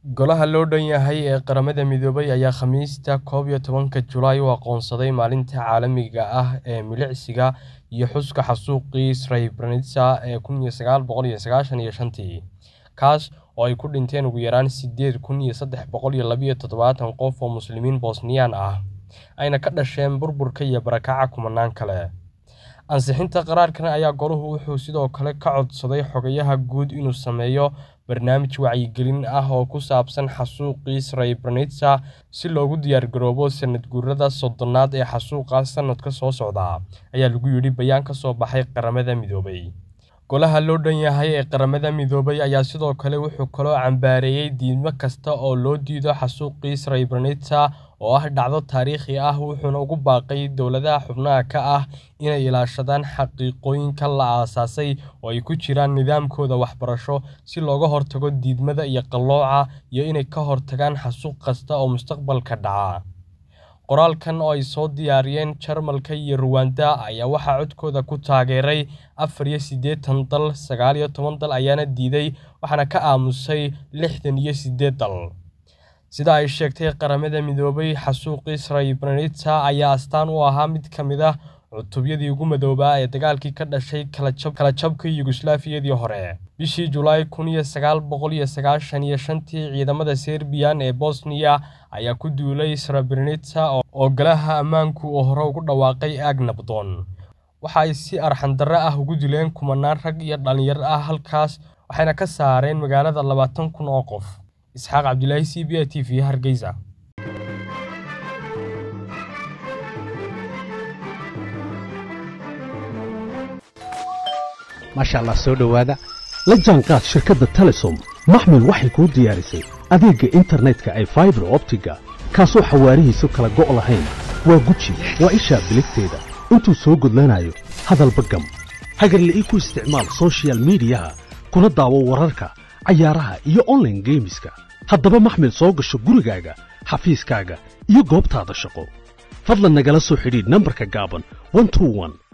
Golaha loo dhan yahay ee Qaramada Midoobay ayaa Khamiista koob iyo tobanka Julaay u aqoonsaday Maalinta Caalamiga ah ee Milicsiga iyo Xuska Xasuuqii Srebrenica ee kun iyo sagaal boqol iyo sagashan iyo shantii, kaas oo ay ku dhinteen ugu yaraan sideed kun iyo sedax boqol iyo laba iyo todobatan qof oo Muslimiin Bosniyaan ah, ayna ka dhasheen burburka iyo barakaca kumanaan kale. Ansixinta qaraarkan ayaa Goluhu wuxuu sidoo kale ka codsaday Xogayaha Guud inuu sameeyo barnaamij wacyigelin ah oo ku saabsan xasuuqii Srebrenica si loogu diyaargaroobo sanad guurada soddonaad ee xasuuqa sanadka soo socda, ayaa lagu yidhi bayaan ka soo baxay Qaramada Midoobay. Golaha loo dhan yahay ee Qaramada Midoobay ayaa sidoo kale wuxuu kaloo cambaareeyay diidmo kasta oo loo diido xasuuqii Srebrenica oo ah dhacdo taariikhi ah wuxuuna ugu baaqay dowladaha xubnaha ka ah inay ilaashadaan xaqiiqooyinka la aasaasay oo ay ku jiraan nidaamkooda waxbarasho si looga hortago diidmada iyo qallooca iyo inay ka hortagaan xasuuq kasta oo mustaqbalka dhaca. Qoraalkan oo ay soo diyaariyeen Jarmalka iyo Rwanda ayaa waxaa codkooda ku taageeray afar iyo siddeetan dal, sagaal iyo toban dal ayaana diiday, waxaana ka aamusay lixdan iyo siddeed dal. Sida ay sheegtay Qaramada Midoobay, xasuuqii Srebrenica ayaa astaan u ahaa mid ka mid ah cutubyadii ugu madoobaa ee dagaalkii ka dhashay kala jabka Yugoslaafiyadii hore. Bishii Julaay kun iyo sagaal boqol iyo sagashan iyo shantii, ciidamada Serbiyan ee Bosniya ayaa ku duulay Srebrenica oo Golaha Ammaanku uu hore ugu dhawaaqay aag nabdoon. Waxa ay si arxan darro ah ugu dileen kumanaan rag iyo dhalinyaro ah halkaas, waxayna ka saareen magaalada labaatan kun oo qof. Isxaaq Cabdilaahi, C B A T V, Hargeysa. maasha allah soo dhowaada la jaanqaad shirkadda telesom maxmil waxay kuu diyaarisay adeegga internetka ay faibar optiga kaasoo xawaarihiisu kala go' lahayn waa guji waa ishaa biligteeda intuu soo gudlanayo hadalba gam hagarle ii ku isticmaal soshiyal miidiyaha kuna daawo wararka cayaaraha iyo onlaine geemiska haddaba maxmil soo gasho gurigaaga xafiiskaaga iyo goobtaada shaqo fadlan nagala soo xidhiidh nambarka gaaban